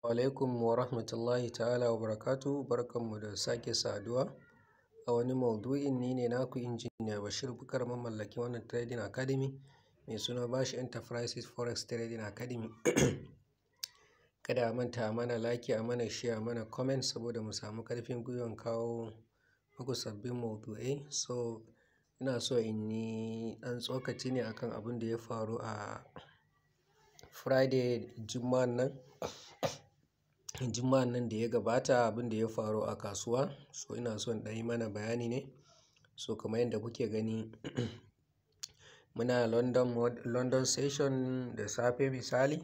alaikum wa rahmatullahi ta'ala wa barakatu barkanmu da sake saduwa a wani maudu'in ni ne naku injiniya bashir bukar mamallakin wannan trading academy mai suna bashi enterprises forex trading academy kada a manta mana like a mana share mana comment saboda mu samu karfin gwiwan kawo muku sabbin maudu'ai so ina so in yi ɗan tsokaci ne akan abin da ya faru a friday juma'an nan juma'an nan da ya gabata abin da ya faru a kasuwa so ina so in ɗan yi mana bayani ne so kamar yadda kuke gani muna london london session da safe misali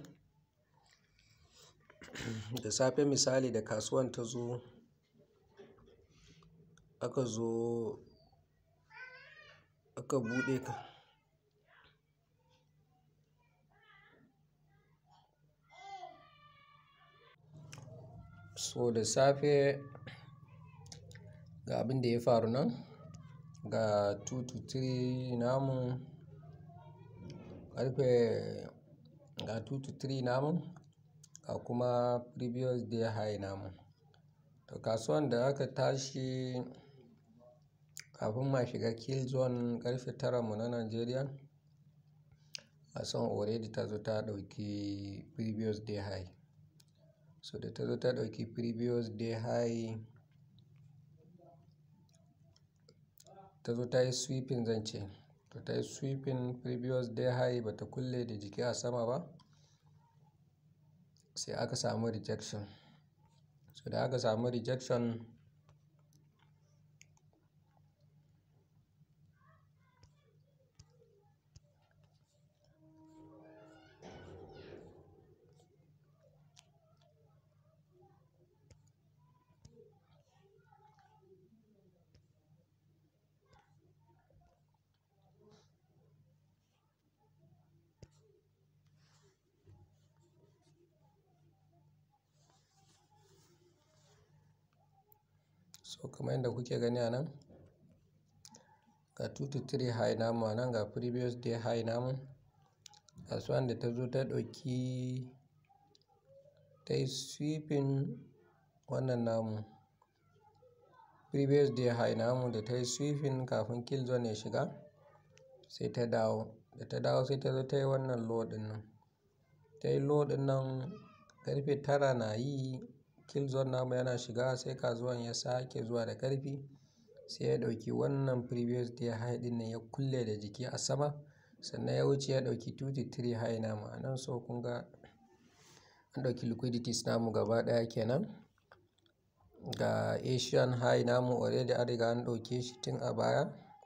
da safe misali da kasuwan ta zo aka zo aka buɗe ka so da safe ga abin da ya faru nan ga 2 to 3 namu karfe ga 2 to 3 namu ga kuma previous day high namu to kasuwan da aka tashi kafin ma shiga kill zone karfe tara mu na Najeriya kasuwan already ta zo ta ɗauki previous day high so da ta zo ta ɗauki previous day high ta zo ta yi sweeping zan ce to ta yi sweeping previous day high ba ta kulle da jiki a sama ba sai aka samu rejection so da aka samu rejection so kamar yadda kuke gani a nan ga 2 to 3 high namu a nan ga previous day high namu kasuwan da ta zo ta ɗauki ta yi sweeping wannan namu previous day high namu da ta yi sweeping kafin kill zone ya shiga sai ta dawo da ta dawo sai ta zo ta yi wannan low ɗin nan ta yi low ɗin nan karfe tara na yi kill zone namu yana shiga sai kasuwan ya sake zuwa da ƙarfi sai ya ɗauki wannan previous day high ɗin nan ya kulle da jiki a sama sannan ya wuce ya ɗauki 2 to 3 high namu a nan so kun ga an ɗauki liquidities namu gaba ɗaya kenan ga asian high namu already an riga an ɗauke shi tun a baya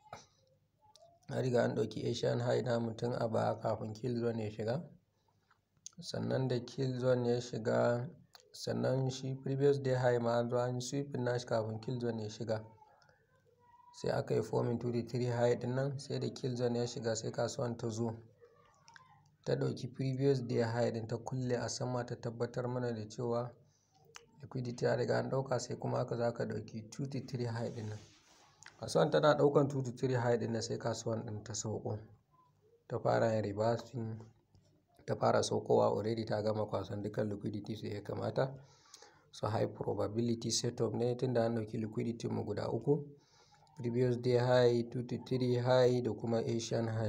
an riga an ɗauki asian high namu tun a baya kafin kill zone ya shiga sannan da kill zone ya shiga sannan shi previous day high ma an zo an sweeping nashi kafin kill zone ya shiga sai aka yi forming 2 to 3 high din nan sai da kill zone ya shiga sai kasuwan ta zo ta ɗauki previous day high din ta kulle a sama ta tabbatar mana da cewa liquidity ya riga an ɗauka sai kuma aka za ka ɗauki 2 to 3 high din nan kasuwan tana ɗaukan 2 to 3 high din nan sai kasuwan ɗin ta sauko ta fara yin reversing ta fara saukowa already ta gama kwasan dukkan liquidity sai ya kamata so high probability setup ne tunda an ɗauki liquidity mu guda uku previous day high 2 to 3 high da kuma asian high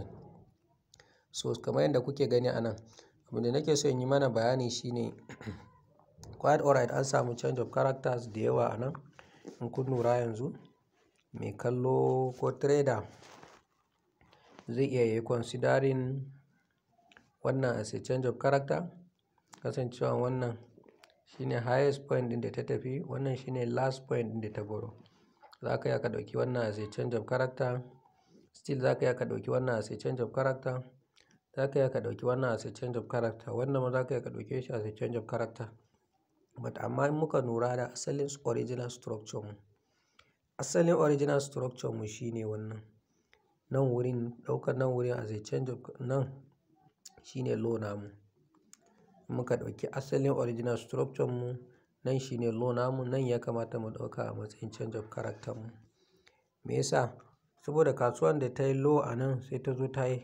so kamar yadda kuke gani a nan abin da nake so in yi mana bayani shine quite alright an samu change of characters da yawa a nan in kun lura yanzu mai kallo ko trader zai iya yi considering wannan as a change of character kasancewa wannan shine highest point din da ta tafi wannan shine last point din da ta baro za ka iya ka ɗauki wannan as a change of character still za ka iya ka ɗauki wannan as a change of character za ka iya ka ɗauki wannan as a change of character wannan ma za ka iya ka ɗauke shi as a change of character but amma in muka lura da asalin original structure mu asalin original structure mu shine wannan nan wurin ɗaukar nan wurin as a change of nan shine low namu muka ɗauki asalin original structure mu nan shine low namu nan ya kamata mu ɗauka a matsayin change of character mu me yasa saboda kasuwan da ta yi low a nan sai ta zo ta yi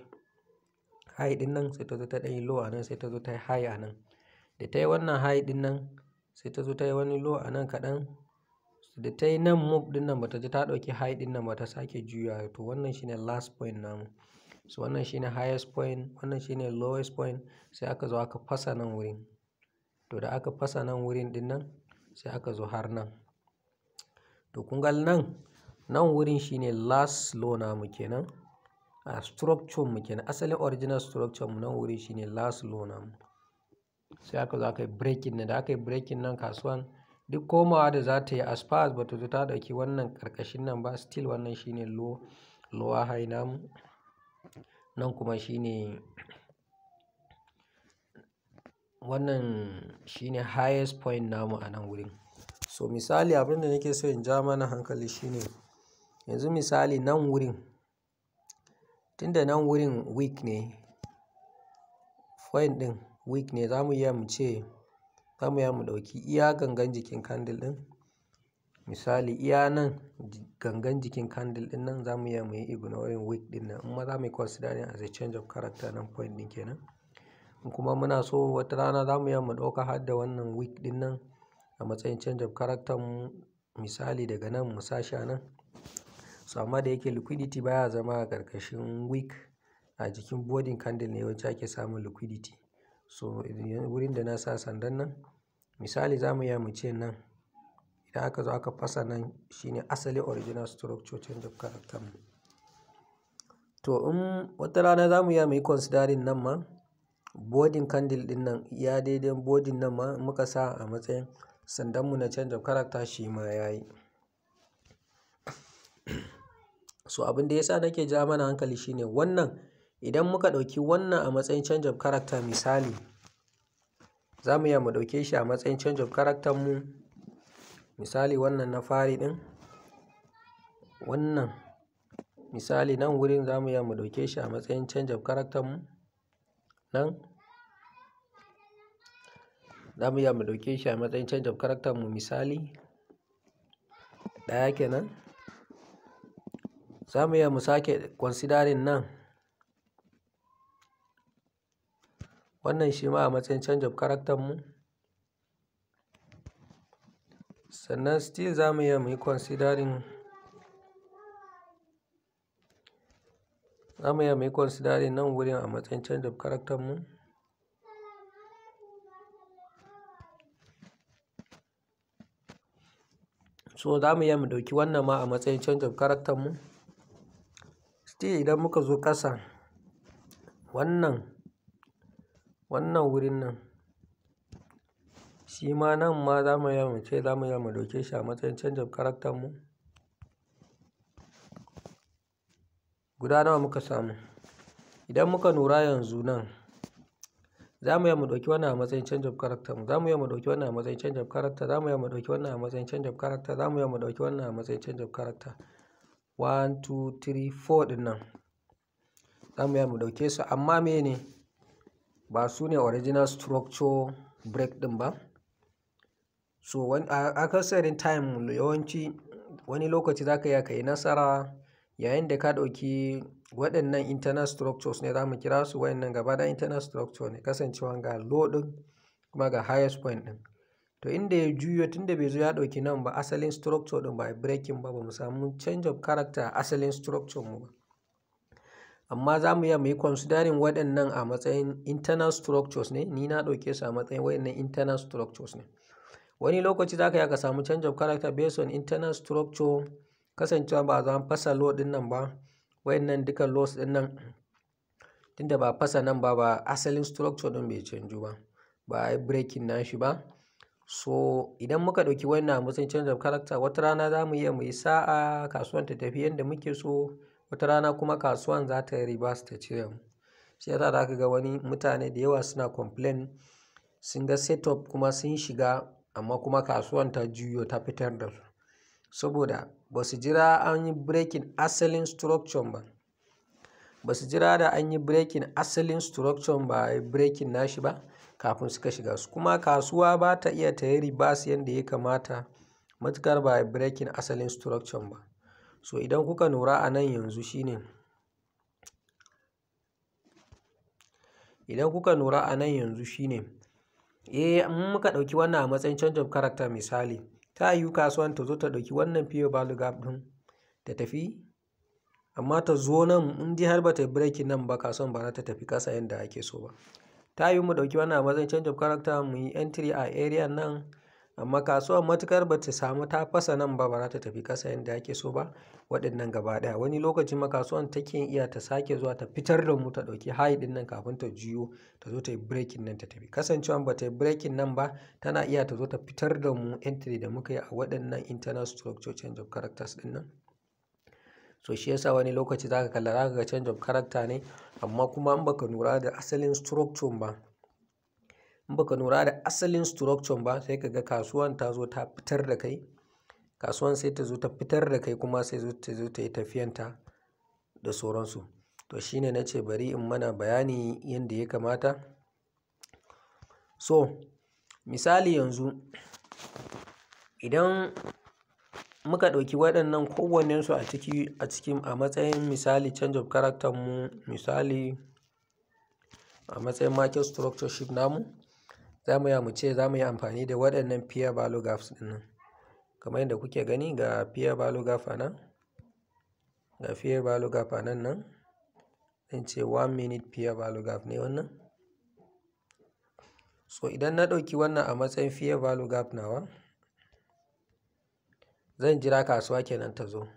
high din nan sai ta zo ta ɗan yi low a nan sai ta zo ta yi high a nan da ta yi wannan high din nan sai ta zo ta yi wani low a nan kaɗan da ta yi nan move ɗin nan bata ji ta ɗauki high ɗin nan ba ta sake juya to wannan shine last point namu so wannan shine highest point wannan shine lowest point sai aka zo aka fasa nan wurin to da aka fasa nan wurin ɗin nan sai aka zo har nan to kun ga nan nan wurin shine last low namu kenan a structure mu kenan asalin original structure mu nan wurin shine last low namu sai aka zo aka yi breaking nan da aka yi breaking nan kasuwan duk komawa da za ta yi as far as bata zo ta ɗauki wannan ƙarƙashin nan ba still wannan shine low lower high namu nan kuma shine wannan shine highest point namu a nan wurin so misali abin da nake so in ja mana hankali shine yanzu misali nan wurin tunda nan wurin weak ne point ɗin weak ne za mu iya mu ce za mu iya mu ɗauki iya gangan jikin candle ɗin misali iya nan gangan jikin candle ɗin nan za mu iya mu yi ignoring weak ɗin nan amma za mu yi considering as a change of character nan point ɗin kenan in kuma muna so wata rana za mu iya mu ɗauka har da wannan weak ɗin nan a matsayin change of character mu misali daga nan mu sa shi a nan so amma da yake liquidity baya zama a ƙarƙashin weak a jikin boarding candle ne yawanci ake samun liquidity so wurin da na sa sandan nan misali za mu iya mu ce nan idan aka zo aka fasa nan shine asali original structure change of character mu to in wata rana za mu iya mu yi considering nan ma boarding candle din nan ya daidai boarding nan ma muka sa a matsayin sandan mu na change of character shi ma ya yi so abin da yasa nake ja mana hankali shine wannan idan muka ɗauki wannan a matsayin change of character misali za mu iya mu ɗauke shi a matsayin change of character mu misali wannan na fari ɗin wannan misali nan wurin za mu iya mu ɗauke shi a matsayin change of character mu nan za mu iya mu ɗauke shi a matsayin change of character mu misali ɗaya kenan za mu iya mu sake considering nan wannan shi ma a matsayin change of character mu sannan still za mu iya mu yi considering za mu iya mu yi considering nan wurin a matsayin change of character mu so za mu iya mu ɗauki wannan ma a matsayin change of character mu still idan muka zo ƙasa wannan wannan wurin nan shi ma nan ma za mu iya mu ce za mu iya mu ɗauke shi a matsayin change of character mu guda nawa muka samu idan muka lura yanzu nan za mu iya mu ɗauki wannan a matsayin change of character mu za mu iya mu ɗauki wannan a matsayin change of character za mu iya mu ɗauki wannan a matsayin change of character za mu iya mu ɗauki wannan a matsayin change of character one two three four ɗin nan za mu iya mu ɗauke su amma mene ba su ne original structure break ɗin ba so a akasarin time yawanci wani lokaci za ka iya ka yi nasara yayin da ka ɗauki waɗannan internal structures ne za mu kira su waɗannan gaba da internal structure ne kasancewa ga low ɗin kuma ga highest point ɗin to inda ya juyo tunda bai zo ya ɗauki nan ba asalin structure ɗin ba breaking ba ba mu samu change of character asalin structure mu ba amma za mu iya mu yi considering waɗannan a matsayin internal structures ne ni na ɗauke su a matsayin waɗannan internal structures ne wani lokaci za ka iya ka samu change of character based on internal structure kasancewa ba za fasa low ɗin nan ba wayannan duka lows ɗin nan tunda ba fasa nan ba ba asalin structure ɗin bai canju ba ba a yi breaking nashi ba so idan muka ɗauki wannan a matsayin change of character wata rana za mu iya mu yi sa'a kasuwan ta tafi yadda muke so wata rana kuma kasuwan za ta yi reverse ta cire mu shi yasa za ka ga wani mutane da yawa suna complain sun ga setup kuma sun shiga amma kuma kasuwan ta juyo ta fitar da su saboda ba su jira an yi breaking asalin structure ba ba su jira da an yi breaking asalin structure ba a yi breaking nashi ba kafin suka shiga su kuma kasuwa ba ta iya ta yi reverse yadda ya kamata matukar ba a yi breaking asalin structure ba so idan kuka lura a nan yanzu shine idan kuka lura a nan yanzu shine eh in muka ɗauki wannan a matsayin change of character misali ta yiwu kasuwan ta zo ta ɗauki wannan fair value gap ɗin ta tafi amma ta zo nan in dai har ba ta yi breaking nan ba kasuwan ba za ta tafi ƙasa yadda ake so ba ta yiwu mu ɗauki wannan a matsayin change of character mu yi entry a area nan amma kasuwan matukar ba ta samu ta fasa nan ba ba za ta tafi ƙasa yadda ake so ba waɗannan gaba ɗaya wani lokaci ma kasuwan take iya ta sake zuwa ta fitar da mu ta ɗauki high ɗin nan kafin ta juyo ta zo ta yi breaking nan ta tafi kasancewa ba ta yi breaking nan ba tana iya ta zo ta fitar da mu entry da muka yi a waɗannan internal structure change of characters ɗin nan so shi yasa wani lokaci zaka kalla zaka ga change of character ne amma kuma in baka lura da asalin structure ba in baka lura da asalin structure ba sai ka ga kasuwan ta zo ta fitar da kai kasuwan sai ta zo ta fitar da kai kuma sai ta zo ta yi tafiyanta da sauransu to shine na ce bari in mana bayani yadda ya kamata so misali yanzu idan muka ɗauki waɗannan kowannensu a ciki a cikin a matsayin misali change of character mu misali a matsayin market structure shift namu za mu mu ce za mu yi amfani da waɗannan fair value gaps ɗin nan kamar yadda kuke gani ga fair value gap a nan ga fair value gap a nan nan zan ce one minute fair value gap ne wannan so idan na ɗauki wannan a matsayin fair value gap nawa zan jira kasuwa kenan ta zo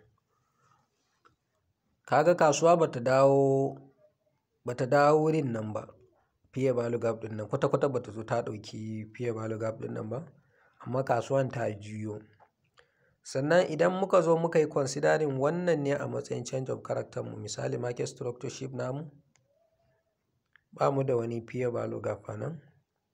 kaga kasuwa bata dawo bata dawo wurin nan ba fair value gap ɗin nan kwata-kwata bata zo ta ɗauki fair value gap ɗin nan ba amma kasuwan ta juyo sannan idan muka zo muka yi considering wannan ne a matsayin change of character mu misali market structure shift namu ba mu da wani fair value gap a nan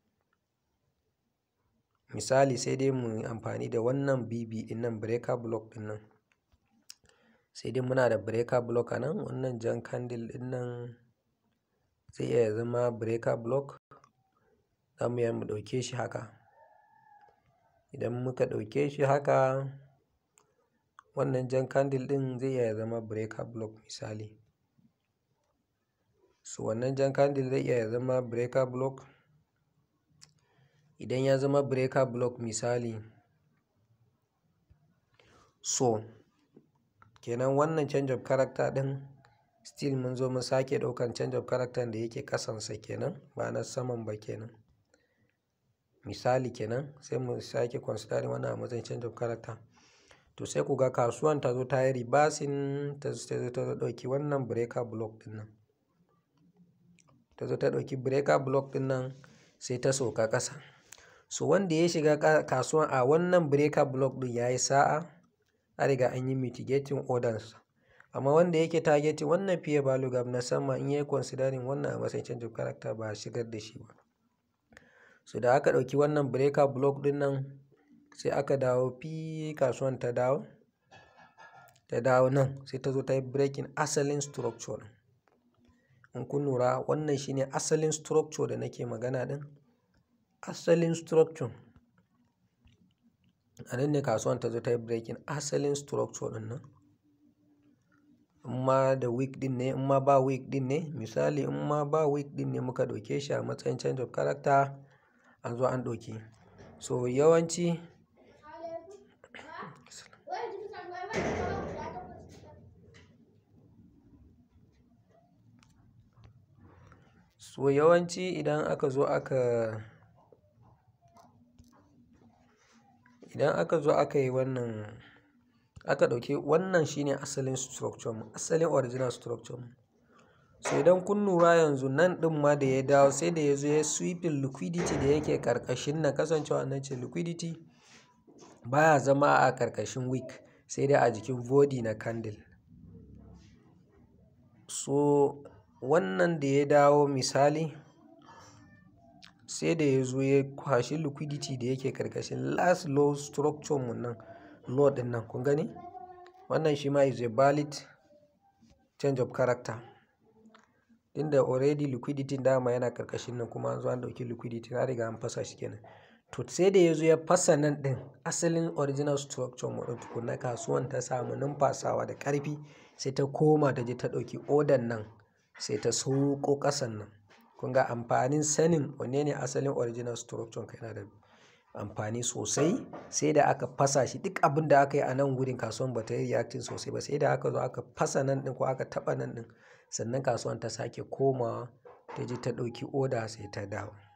misali sai dai mu yi amfani da wannan bb ɗin nan breaker block ɗin nan sai dai muna da breaker block a nan wannan jan candle ɗin nan zai iya zama breaker block za mu iya mu ɗauke shi haka idan muka ɗauke shi haka wannan jan candle ɗin zai iya zama breaker block misali so wannan jan candle zai iya zama breaker block idan ya zama breaker block misali so kenan wannan change of character ɗin still mun zo mun sake ɗaukan change of character da yake ƙasansa kenan ba na saman ba kenan misali kenan sai mu sake considering wannan a matsayin change of character to sai ku ga kasuwan ta zo ta yi reversing ta zo ta ɗauki wannan breaker block ɗin nan ta zo ta ɗauki breaker block ɗin nan sai ta sauka ƙasa so wanda ya shiga kasuwan a wannan breaker block ɗin ya yi sa'a an riga an yi mitigating orders amma wanda yake targeting wannan fair value gap na sama in yayi considering wannan a matsayin change of character ba a shigar da shi ba so da aka ɗauki wannan breaker block ɗin nan sai aka dawo fi kasuwan ta dawo ta dawo nan sai ta zo ta yi breaking asalin structure in kun lura wannan shine asalin structure da nake magana ɗin asalin structure a nan ne kasuwan ta zo ta yi breaking asalin structure ɗin nan in ma da week ɗin ne in ma ba week ɗin ne misali in ma ba week ɗin ne muka ɗauke shi a matsayin change of character an zo an ɗauki so yawanci so yawanci idan aka zo aka idan aka zo aka yi wannan aka ɗauki wannan shine asalin structure mu asalin original structure mu so idan kun lura yanzu nan ɗin ma da ya dawo sai da ya zo ya sweeping liquidity da yake ƙarƙashin na kasancewa nan ce liquidity baya zama a ƙarƙashin wick sai dai a jikin body na candle so wannan da ya dawo misali sai da ya zo ya kwashi liquidity da yake ƙarƙashin last low structure mu nan low ɗin nan kun gani wannan shi ma is a valid change of character inda already liquidity dama yana ƙarƙashin nan kuma an zo an ɗauki liquidity na riga an fasa shi kenan to sai da ya zo ya fasa nan ɗin asalin original structure mu ɗin tukunna kasuwan ta samu numfasawa da ƙarfi sai ta koma ta je ta ɗauki odan nan sai ta sauko ƙasan nan kun ga amfanin sanin wanne ne asalin original structure ka yana da amfani sosai sai da aka fasa shi duk abin da aka yi a nan gurin kasuwan ba ta yi reacting sosai ba sai da aka zo aka fasa nan ɗin ko aka taɓa nan ɗin sannan kasuwan ta sake komawa ta je ta ɗauki oda sai ta dawo